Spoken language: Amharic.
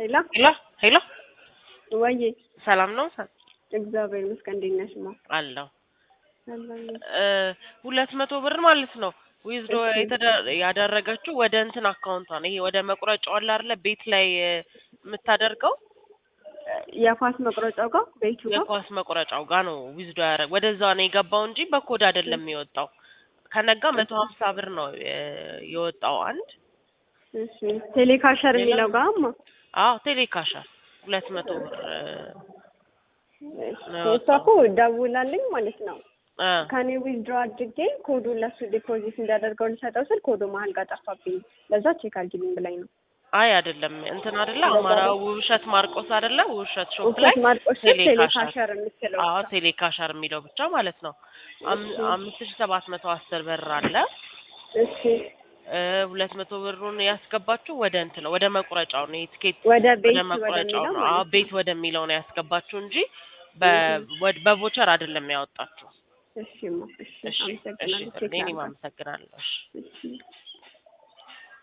ሄሎ ሄሎ ሄሎ፣ ወዬ ሰላም ነው እግዚአብሔር ይመስገን። እንዴት ነሽ? ማ አለው አለኝ። ሁለት መቶ ብር ማለት ነው ዊዝዶ እሺ። ያደረገችው ወደ እንትን አካውንቷ ነው። ይሄ ወደ መቁረጫው አለ አይደለ ቤት ላይ እ፣ የምታደርገው የኳስ መቁረጫው ጋር ቤቱ ጋር የኳስ መቁረጫው ጋር ነው ዊዝዶ ያደረግ ወደዛ ነው የገባው እንጂ በኮድ አይደለም የወጣው። ከነጋ መቶ ሀምሳ ብር ነው እ፣ የወጣው አንድ እሺ። ቴሌካሸር ሌላ? የሚለው ጋር ማ አዎ ቴሌካሻል ሁለት መቶ ብር እ፣ ነው እሷ እኮ ደውላልኝ ማለት ነው እ፣ ከኔ ዊዝድሮ አድርጌ ኮዱን ለሱ ዲፖዚት እንዳደርገው ልሰጠው ስል ኮዱ መሀል ጋር ጠፋብኝ። ለዛ ቼክ አድርጊልኝ ብላኝ ነው። አይ አይደለም እንትን አይደለ አማራ ውብሸት ማርቆስ አይደለ ውብሸት ሾፕ ላይ ውሸት ማርቆስ ስር ቴሌካሸር ቴሌካሸር የምትለው አዎ ቴሌካሸር የሚለው ብቻ ማለት ነው። አም- እሺ። አምስት ሺህ ሰባት መቶ አስር ብር አለ። እሺ። እ፣ ሁለት መቶ ብሩን ያስገባችሁ ወደ እንትን ነው ወደ መቁረጫው ነው የትኬት ወደ ቤት ወደ መቁረጫው ወደሚለው ነው። አዎ ማለት ነው። ቤት ወደሚለው ነው ያስገባችሁ እንጂ በ- ወድ- በቮቸር አይደለም ያወጣችሁ። እሺ ማ እሺ። እሺ እሺ አመሰግናለሁ። ቼክ እኔም ላድርግ። አመሰግናለሁ። እሺ እሺ